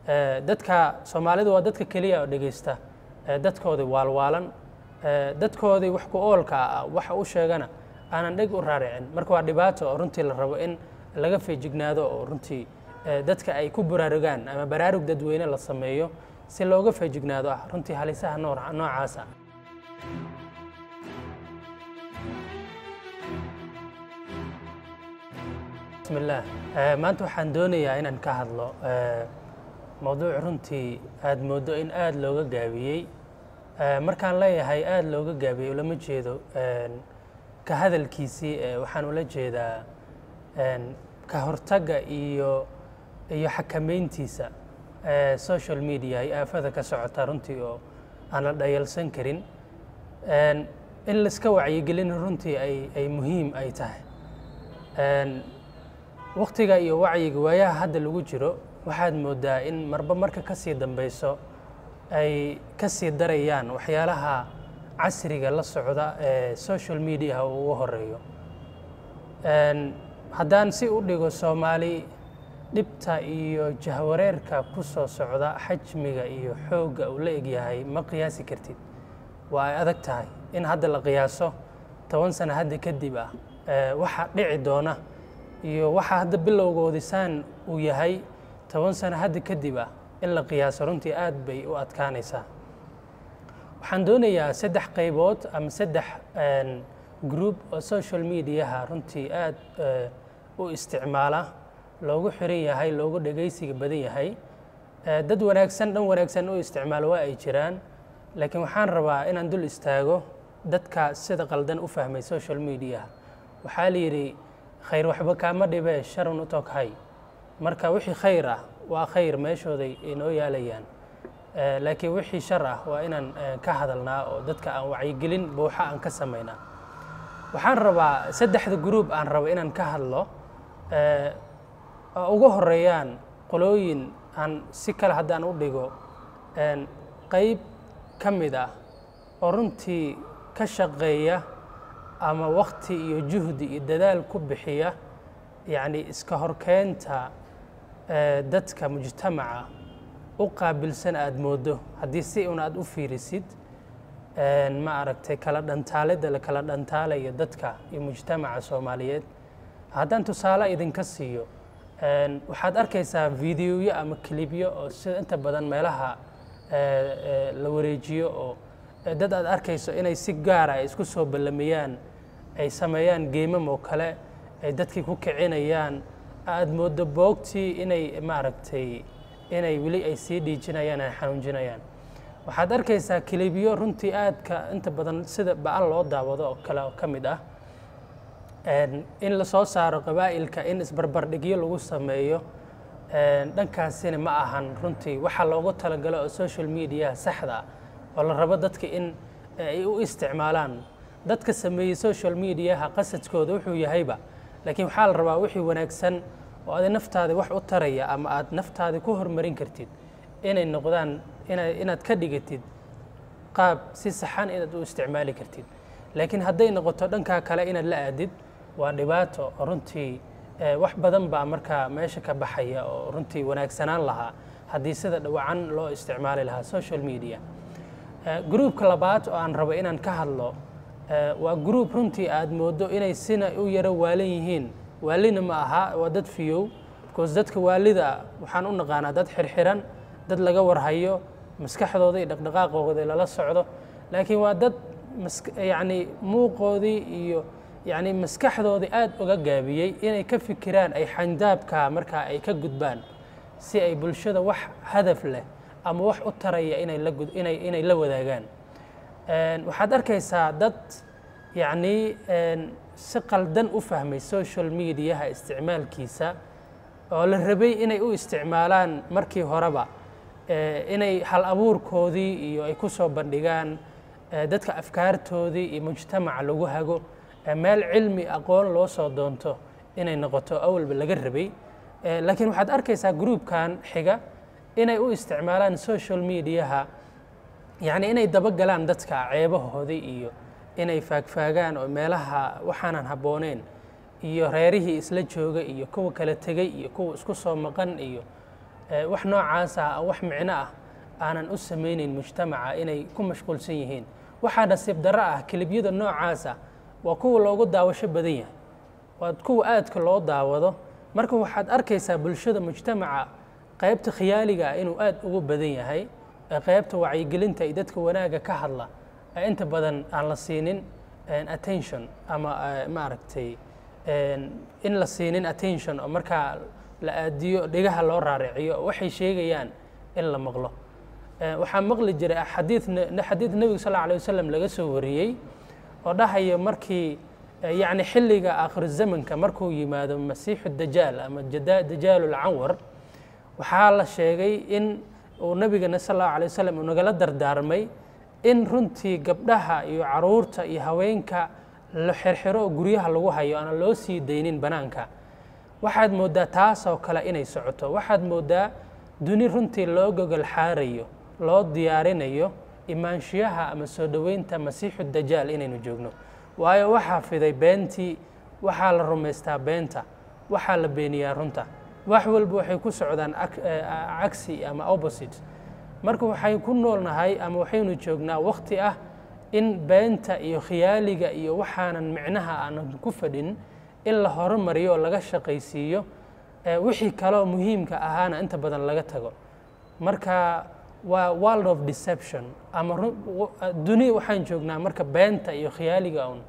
dadka soomaalidu waa dadka keliya oo dhegeysta dadkoodii waalwaalan dadkoodii wax ku oolka ah waxa u sheegana aanan dheg u raaricin marka waa dhibaato oo runtii la rabo in laga feejignaado oo runtii dadka ay ku baraarugaan ama baraarug dadweyne la sameeyo si looga feejignaado ah runtii halisaha noocaas ah bismillaah maanta waxaan doonayaa inaan ka hadlo mowduuc runtii aada mooddo in aada looga gaabiyey markaan leeyahay aada looga gaabiyey ulama jeedo ka hadalkiisii waxaan ula jeedaa ka hortagga iyo iyo xakameyntiisa social media ay aafada ka socota runtii oo aan la dhayalsan karin in laiska wacyigelin runtii ay ay muhiim ay tahay waktiga iyo wacyiga waayaha hadda lagu jiro waxaad moodaa in marba marka ka sii dambeyso ay ka sii darayaan waxyaalaha casriga la socda ee social mediaha uu ugu horeeyo haddaan si u dhigo soomaali dhibta iyo jahwareerka ku soo socda xajmiga iyo xoogga uu la egyahay ma qiyaasi kartid waa ay adag tahay in hadda la qiyaaso toban sano hadda kadib ah waxa dhici doona iyo waxa hadda bilowgoodisaan uu yahay toban sano hadda kadib ah in la qiyaaso runtii aad bay u adkaanaysaa waxaan doonayaa saddex qaybood ama saddex group oo social mediaha runtii aad u isticmaala loogu xiran yahay loogu dhegaysiga badan yahay dad wanaagsan dhan wanaagsan u isticmaalo waa ay jiraan laakiin waxaan rabaa inaan dul istaago dadka sida qaldan u fahmay social mediaha waxaa la yidhi khayr waxba kaama dhibee sharun u toghay marka wixii khayr ah waa khayr meeshooday inoo yaalayaan laakiin wixii shar ah waa inaan ka hadalnaa oo dadka aan wacyigelin buuxa aan ka samaynaa waxaan rabaa saddexda gruub aan rabo inaan ka hadlo ugu horeeyaan qolooyin aan si kale haddaan u dhigo qayb ka mid ah oo runtii ka shaqeeya ama wakti iyo juhdi iyo dadaal ku bixiya yacni iska horkeenta dadka mujtamaca u qaabilsan aada moodo haddii si un aada u fiirisid ma aragtay kala dhantaalidda la kala dhantaalayo dadka iyo mujtamaca soomaaliyeed haddaan tusaale idinka siiyo waxaad arkaysaa videoyo ama kilibyo oo sida inta badan meelaha la wareejiyo oo dad aad arkayso inay si gaara ay isku soo ballamayaan ay sameeyaan geemam oo kale ay dadkii ku kicinayaan aada moodo boogtii inay maaragtay inay weli ay sii dhiijinayaan ay xanuunjinayaan waxaad arkaysaa kilibyo runtii aadka inta badan sida ba-an loo daawado oo kale oo ka mid ah in lasoo saaro qabaa'ilka in isbarbardhigyo lagu sameeyo dhankaasina ma ahan runtii waxaa loogu talagalo oo social mediaha saxda ah oo la rabo dadka in ay u isticmaalaan dadka sameeyey social mediaha qasadkooda wuxuu yahayba laakiin waxaa la rabaa wixii wanaagsan oo adi naftaadi wax u taraya ama aad naftaadi ku horumarin kartid inay noqdaan inaad ka dhigatid qaab si saxan inaad u isticmaali kartid laakiin hadday noqoto dhankaa kale inaad la aadid waa dhibaato oo runtii wax badan baa markaa meesha ka baxaya oo runtii wanaagsanaan lahaa haddii sida dhawacan loo isticmaali lahaa social media gruubka labaad oo aan rabo inaan ka hadlo waa gruub runtii aad moodo inay sina u yaro waalan yihiin waalina ma aha waa dad fiyow because dadka waalida waxaan u naqaanaa dad xirxiran dad laga warhayo maskaxdooda iyo dhaqdhaqaaqooda lala socdo laakiin waa dad yacni muuqoodii iyo yacni maskaxdoodii aada uga gaabiyey inay ka fikiraan ay xandaabka markaa ay ka gudbaan si ay bulshada wax hadaf leh ama wax u taraya inay la gud inay inay la wadaagaan waxaad arkaysaa dad yacni si qaldan u fahmay social mediaha isticmaalkiisa oo la rabay inay u isticmaalaan markii horeba inay hal abuurkoodii iyo ay ku soo bandhigaan dadka afkaartoodii iyo mujtamaca lagu hago meel cilmi aqoon loo soo doonto inay noqoto awalba laga rabay laakiin waxaad arkaysaa gruubkan xiga inay u isticmaalaan social mediaha yacni inay dabagalaan dadka ceebahoodii iyo inay faagfaagaan oo meelaha waxaanan habbooneyn iyo reerihii isla jooga iyo kuwa kala tegey iyo kuwa isku soo maqan iyo wax noocaas ah wax micno ah aanan u samayneyn mujtamaca inay ku mashquulsan yihiin waxaa nasiib darro ah kelibyada noocaasa waa kuwa loogu daawasho badan yahay waa kuwa aadka loo daawado marka waxaad arkaysaa bulshada mujtamaca qaybta khiyaaliga ah inuu aad ugu badan yahay qaybta wacyigelinta iyo dadka wanaagga ka hadla inta badan aan la siinin attention ama maaragtay in la siinin attention oo markaa la aadiyo dhigaha loo raariciyo waxay sheegayaan in la maqlo waxaa maqli jiray xadiid xadiid nebiga sal alla alay wasalam laga soo wariyey oo dhahaya markii yacni xilliga aakhir zamanka markuu yimaado masiixu dajaal ama dajaalu lcanwar waxaa la sheegay in uu nabigana sal allahu alay wasalam uu nagala dardaarmay in runtii gabdhaha iyo caruurta iyo haweenka la xirxiro oo guryaha lagu hayo aanan loo sii daynin banaanka waxaad mooddaa taasoo kale inay socoto waxaad mooddaa duni runtii loo gogol xaarayo loo diyaarinayo imaanshiyaha ama soo dhoweynta masiixu dajaal inaynu joogno waayo waxaa fiday beentii waxaa la rumaystaa beenta waxaa la beeniyaa runta wax walba waxay ku socdaan cagsi ama opposite marka waxay ku noolnahay ama waxaynu joognaa wakti ah in beenta iyo khiyaaliga iyo waxaanan micnaha aanan ku fadhin in la horumariyo oo laga shaqaysiiyo wixii kaloo muhiimka ahaana inta badan laga tago marka waa world of deception ama duni waxaan joognaa marka beenta iyo khiyaaliga un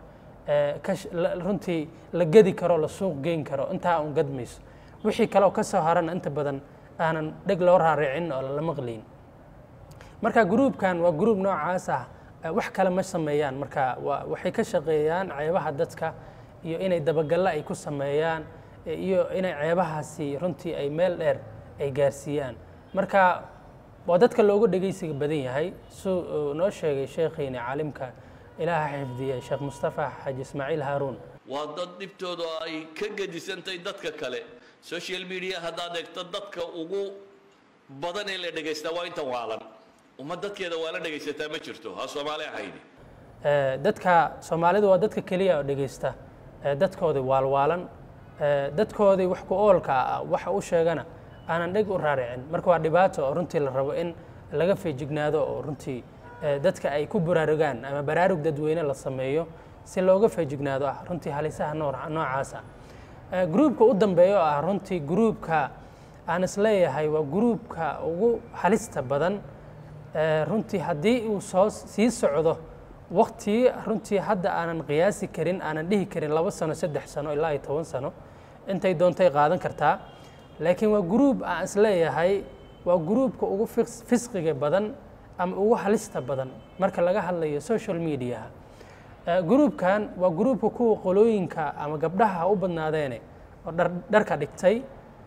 runtii la gedi karo la suuq geyn karo intaa un gadmayso wixii kaleoo ka soo harana inta badan aanan dheg loo raaricin oo lala maqlayn marka gruubkan waa gruub noocaas ah wax kale ma sameeyaan marka waxay ka shaqeeyaan ceebaha dadka iyo inay dabagalle ay ku sameeyaan iyo inay ceebahaasi runtii ay meel dheer ay gaarsiiyaan marka waa dadka loogu dhegeysiga badan yahay suu noo sheegay sheekhiina caalimka ilaaha xifdiya sheekh mustafa xaaji ismaaciil haaruun waa dad dhibtooda ay ka gedisantay dadka kale social media haddaad eegto dadka ugu badan ee la dhegaystaa waa intan waalan uma dadkeeda waa la dhegaysataa ma jirto ha soomaali ahayni dadka soomaalidu waa dadka keliya oo dhegeysta dadkoodii waalwaalan dadkoodii wax ku oolka ah waxa u sheegana aanan dheg u raaricin marka waa dhibaato oo runtii la rabo in laga feejignaado oo runtii dadka ay ku baraarugaan ama baraarug dadweyne la sameeyo si looga feejignaado ah runtii halisaha noocaas ah gruubka u dambeeya oo ah runtii gruubka aan isleeyahay waa gruubka ugu halista badan runtii haddii uu soo sii socdo waktii runtii hadda aanan qiyaasi karin aanan dhihi karin laba sano saddex sano ilaa iyo toban sano intay doontay qaadan kartaa laakiin waa gruub aan isleeyahay waa gruubka ugu fisqiga badan ama ugu halista badan marka laga hadlayo social mediaha gruubkan waa gruubka kuwa qolooyinka ama gabdhaha u badnaadeene oo dharka dhigtay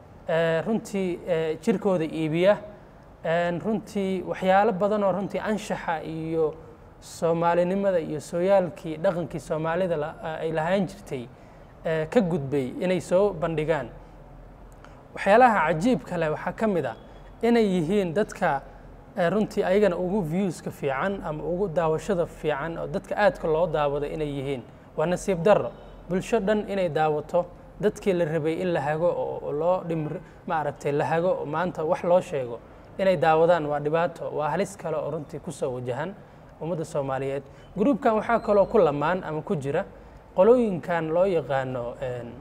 runtii jirkooda iibiya runtii waxyaalo badan oo runtii anshaxa iyo soomaalinimada iyo sooyaalkii dhaqankii soomaalida ay lahaan jirtay ka gudbay inay soo bandhigaan waxyaalaha cajiibka leh waxaa ka mid a inay yihiin dadka runtii ayagana ugu viewska fiican ama ugu daawashada fiican oo dadka aadka loo daawado inay yihiin waa nasiib darro bulsho dhan inay daawato dadkii la rabay in la hago oo loo dhim maaragtay la hago oo maanta wax loo sheego inay daawadaan waa dhibaato waa halis kale oo runtii kusoo wajahan ummadda soomaaliyeed gruubkan waxaa kaloo ku lamaan ama ku jira qolooyinkan loo yaqaano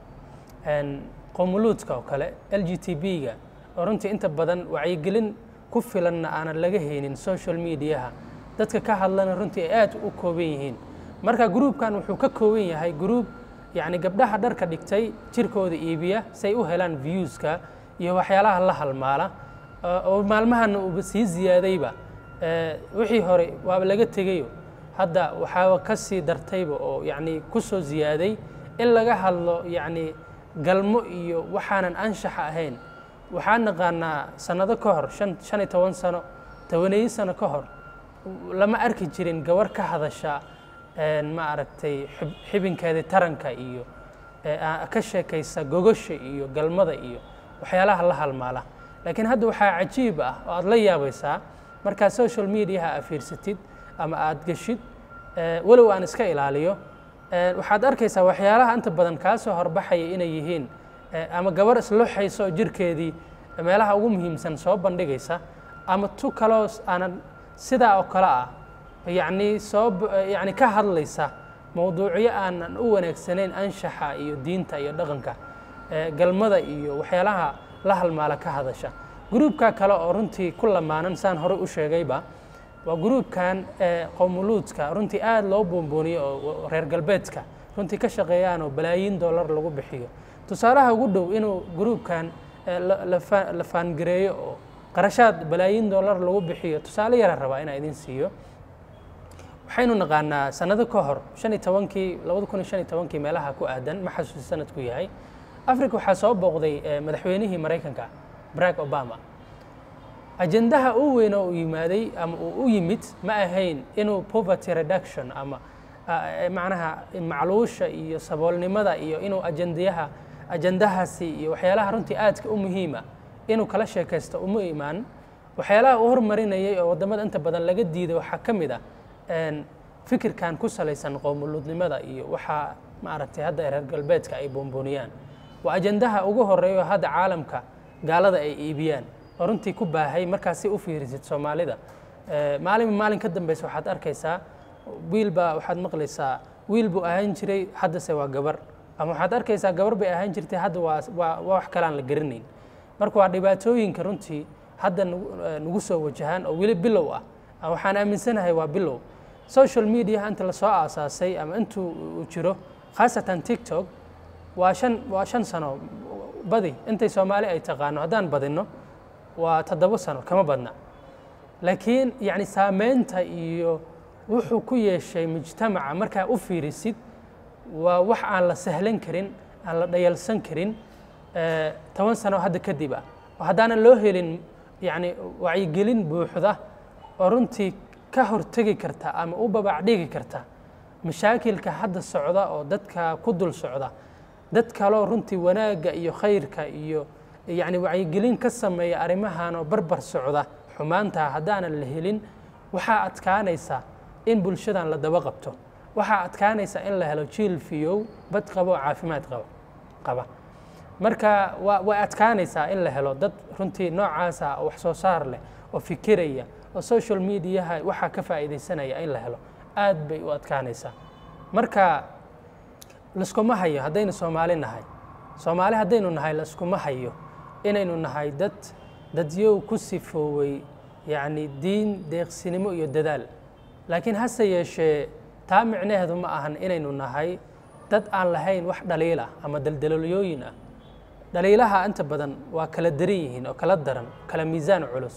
qomuluudka oo kale l g t b-ga oo runtii inta badan wacyigelin ku filanna aanan laga haynin social mediaha dadka ka hadlana runtii ay aad u kooban yihiin marka gruubkan wuxuu ka kooban yahay gruub yacni gabdhaha dharka dhigtay jirkooda iibiya say u helaan viewska iyo waxyaalaha la halmaala oo maalmahana uuba sii ziyaadayba wixii hore waaba laga tegayo hadda waxaaba ka sii dartayba oo yacni ku soo ziyaaday in laga hadlo yacni galmo iyo waxaanan anshaxa ahayn waxaan naqaanaa sannado ka hor shan shan iyo toban sano tobaneeyo sano ka hor lama arki jirin gabar ka hadasha ma aragtay xibinkeedii taranka iyo ka sheekaysa gogosha iyo galmada iyo waxyaalaha la halmaala laakiin hadda waxaa cajiib ah oo aad la yaabaysaa markaad social mediaha aad fiirsatid ama aad geshid walow aan iska ilaaliyo waxaad arkaysaa waxyaalaha inta badan kaa soo horbaxaya inay yihiin ama gabar isluxayso oo jirkeedii meelaha ugu muhiimsan soo bandhigaysa ama tu kaloo aanan sidaa oo kale ah yacni soo yacni ka hadlaysa mowduucyo aanan u wanaagsanayn anshaxa iyo diinta iyo dhaqanka galmada iyo waxyaalaha la halmaala ka hadasha gruubka kale oo runtii ku lamaanan saan horey u sheegayba waa gruubkan qowmuluudka runtii aada loo boonbooniyo oo reer galbeedka runtii ka shaqeeyaan oo balaayiin dollar lagu bixiyo tusaalaha ugu dhow inuu gruubkan la faangareeyo oo qarashaad balaayiin dollar lagu bixiyo tusaale yara rabaa inaa idin siiyo waxaynu naqaanaa sanado ka hor shan iyo tobankii labada kun iyo shan iyo tobankii meelaha ku aadan ma xasuusi sanadku yahay africa waxaa soo booqday madaxweynihii maraykanka barack obama ajendaha u weyn oo uu yimaaday ama uu u yimid ma ahayn inuu poverty reduction ama macnaha macluusha iyo saboolnimada iyo inuu ajendayaha ajendahaasi iyo waxyaalaha runtii aadka u muhiima inuu kala sheekaysto uma imaan waxyaalaha uu hormarinayay oo waddamada inta badan laga diiday waxaa ka mid ah fikirkan ku salaysan qowmuluudnimada iyo waxaa maaragtay hadda reer galbeedka ay boonbooniyaan waa ajendaha ugu horeeya oo hadda caalamka gaalada ay iibiyaan oo runtii ku baahay markaasi u fiirisid soomaalida maalinba maalin ka dambeysa waxaad arkaysaa wiil baa waxaad maqlaysaa wiil buu ahaan jiray haddase waa gabar ama waxaad arkaysaa gabar bay ahaan jirtay hadda waa waa waa wax kale aan la garanayn marka waa dhibaatooyinka runtii hadda nagu soo wajahaan oo weli bilow ah waxaan aaminsanahay waa bilow social media inta lasoo aasaasay ama intuu uu jiro khaasatan tiktok waa shan waa shan sano badi intay soomaali ay taqaano haddaan badinno waa toddobo sano kama badna laakiin yacni saameynta iyo wuxuu ku yeeshay mujtamaca markaa u fiirisid waa wax aan la sahlan karin aan la dhayalsan karin toban sano hadda kadib ah oo haddaanan loo helin yacni wacyigelin buuxda oo runtii ka hortegi karta ama u babac dhigi karta mashaakilka hadda socda oo dadka ku dul socda dad kaloo runtii wanaagga iyo khayrka iyo yacni wacyigelin ka sameeya arrimahan oo barbar socda xumaantaa haddaanan la helin waxaa adkaanaysa in bulshadan la daba qabto waxaa adkaanaysa in la helo jiil fiyow bad qaba oo caafimaad qaba qaba marka waa way adkaanaysaa in la helo dad runtii noocaasa oo wax soo saar leh oo fikiraya oo social mediaha waxaa ka faa'iidaysanaya in la helo aad bay u adkaanaysaa marka laskuma hayo haddaynu soomaali nahay soomaali haddaynu nahay laskuma hayo inaynu nahay dad dadyow ku sifoowey yacni diin deeqsinimo iyo dadaal laakiin hase yeeshee taa micnaheedu ma ahan inaynu nahay dad aan lahayn wax dhaliil ah ama daldalooliyooyin ah dhaliilaha inta badan waa kala daran yihiin oo kala daran kala miisaan culus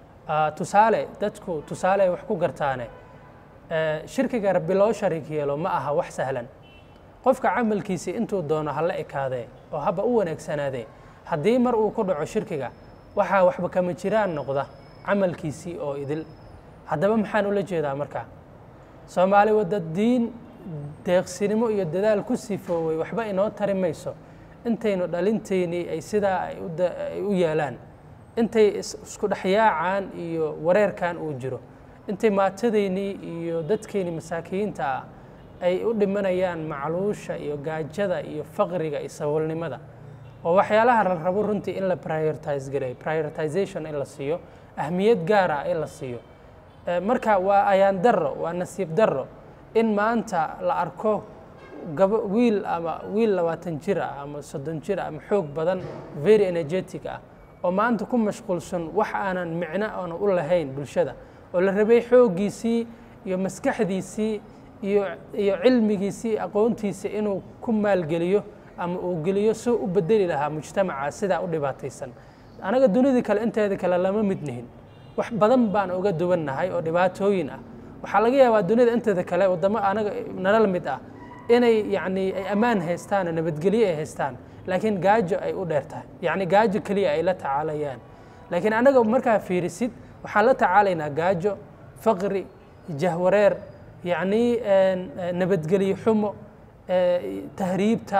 tusaale dadku tusaale ay wax ku gartaane shirkiga rabbi loo shariik yeelo ma aha wax sahlan qofka camalkiisii intuu doono ha la ekaadee oo haba u wanaagsanaadee haddii mar uu ku dhaco shirkiga waxaa waxba kama jiraan noqda camalkiisii oo idil haddaba maxaan ula jeedaa markaa soomaali wadda diin deeqsinimo iyo dadaal ku sifoowey waxba inoo tari mayso intaynu dhalinteynii ay sidaa ay u yeelaan intay isku dhexyaacaan iyo wareerkan uu jiro intay maatadaynii iyo dadkeynii masaakiyiinta ah ay u dhimanayaan macluusha iyo gaajada iyo faqriga iyo saboolnimada oo waxyaalaha la rabo runtii in la prioritize gareeyo prioritization in la siiyo ahmiyad gaar ah in la siiyo marka waa ayaan darro waa nasiib darro in maanta la arko gaba wiil ama wiil labaatan jir ah ama soddon jir ah ama xoog badan very energetic ah oo maanta ku mashquulsan wax aanan micno aana u lahayn bulshada oo la rabay xooggiisii iyo maskaxdiisii iyo iyo cilmigiisii aqoontiisa inuu ku maalgeliyo ama uu geliyo si u bedeli lahaa mujtamaca sidaa u dhibaataysan anaga dunidii kale inteeda kale lama mid nihin wax badan baan uga duwannahay oo dhibaatooyin ah waxaa laga yaabaa dunida inteeda kale waddamo anaga nala mid ah inay yacni ay ammaan haystaan oo nabadgelyo ay haystaan laakiin gaajo ay u dheer tahay yacni gaajo keliya ay la tacaalayaan laakiin anaga markaa fiirisid waxaan la tacaalaynaa gaajo faqri jahwareer yacni nabadgelyo xumo tahriibta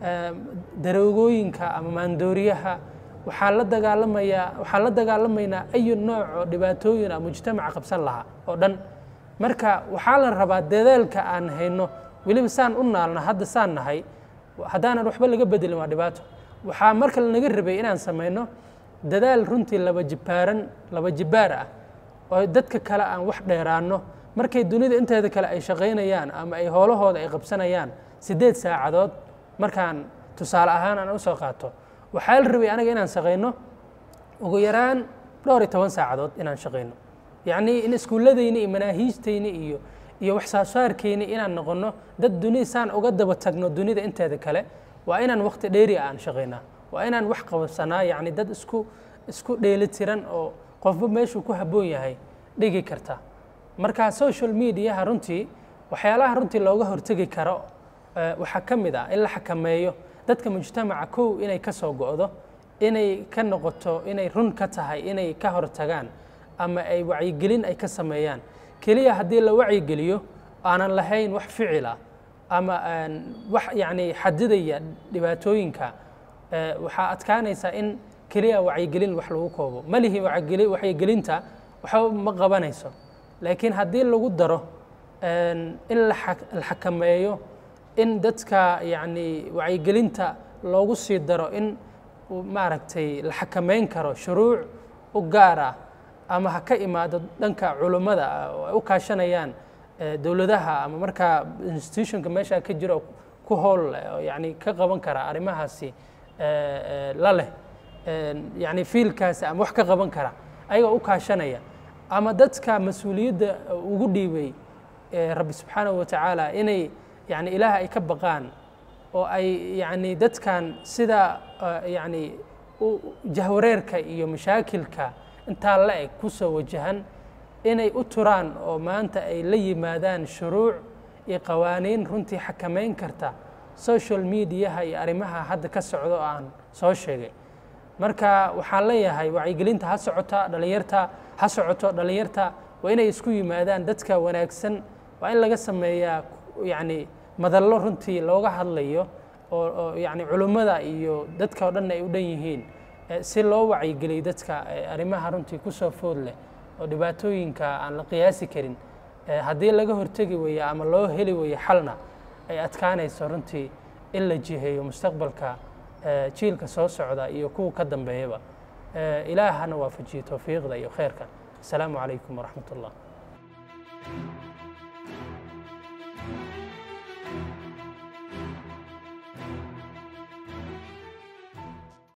daroogooyinka ama maandooriyaha waxaa la dagaalamayaa waxaan la dagaalamaynaa ayu nooc oo dhibaatooyin ah mujtamaca qabsan lahaa oo dhan marka waxaa la rabaa dadaalka aan hayno weliba saan u naalna hadda saan nahay haddaanan waxba laga bedelin waa dhibaato waxaa marka lanaga rabay inaan samayno dadaal runtii laba jibaaran laba jibaar ah oo dadka kale aan wax dheeraanno markay dunida inteeda kale ay shaqaynayaan ama ay howlahooda ay qabsanayaan siddeed saacadood markaan tusaale ahaan aan usoo qaato waxaa la rabay anaga inaan shaqayno ugu yaraan dhowr iyo toban saacadood inaan shaqayno yacnii in iskuulladayni iyo manaahiijtayni iyo iyo wax saasaarkayni inaan noqonno dad dunida saan uga daba tagno dunida inteeda kale waa inaan waqti dheeri aan shaqaynaa waa inaan wax qabsanaa yacni dad isku isku dheeli tiran oo qofba meeshuu ku habboon yahay dhigi karta marka social mediaha runtii waxyaalaha runtii looga hortegi karo waxaa ka mid ah in la xakameeyo dadka mujtamaca kow inay ka soo go'do inay ka noqoto inay run ka tahay inay ka hortagaan ama ay wacyigelin ay ka sameeyaan keliya haddii la wacyigeliyo aanan lahayn wax ficila ama wax yacni xadidaya dhibaatooyinka waxaa adkaanaysaa in keliya wacyigelin wax lagu koobo malihi wacyigelinta waxba ma qabanayso laakiin haddii lagu daro in la xakameeyo in dadka yacni wacyigelinta loogu sii daro in maaragtay la xakameyn karo shuruuc u gaar ah ama ha ka imaado dhanka culummada oo ay u kaashanayaan dowladaha ama markaa institutionka meesha ka jiro ku hool yani ka qaban kara arrimahaasi la leh yani fiilkaasi ama wax ka qaban kara ayagoo u kaashanaya ama dadka mas-uuliyadda ugu dhiibay rabbi subxaanahu wa tacaala inay yani ilaah ay ka baqaan oo ay yani dadkan sida yani jahwareerka iyo mashaakilka intaa la eg ku soo wajahan inay u turaan oo maanta ay la yimaadaan shuruuc iyo qawaaniin runtii xakameyn karta social mediaha iyo arrimaha hadda ka socdo oo aan soo sheegay marka waxaan leeyahay wacyigelinta ha socota dhalinyarta ha socoto dhalinyarta waa inay isku yimaadaan dadka wanaagsan waa in laga sameeyaa yacni madallo runtii looga hadlayo oo oo yacni culummada iyo dadka oo dhan ay u dhan yihiin si loo wacyigeliyo dadka arrimaha runtii ku soo food leh oo dhibaatooyinka aan la qiyaasi karin haddii laga hortegi weeyo ama loo heli weeyo xalna ay adkaanayso runtii in la jiheeyo mustaqbalka jiilka soo socda iyo kuwa ka dambeeyaba ilaahana waafajiyo towfiiqda iyo khayrka asalaamu calaykum waraxmat ullah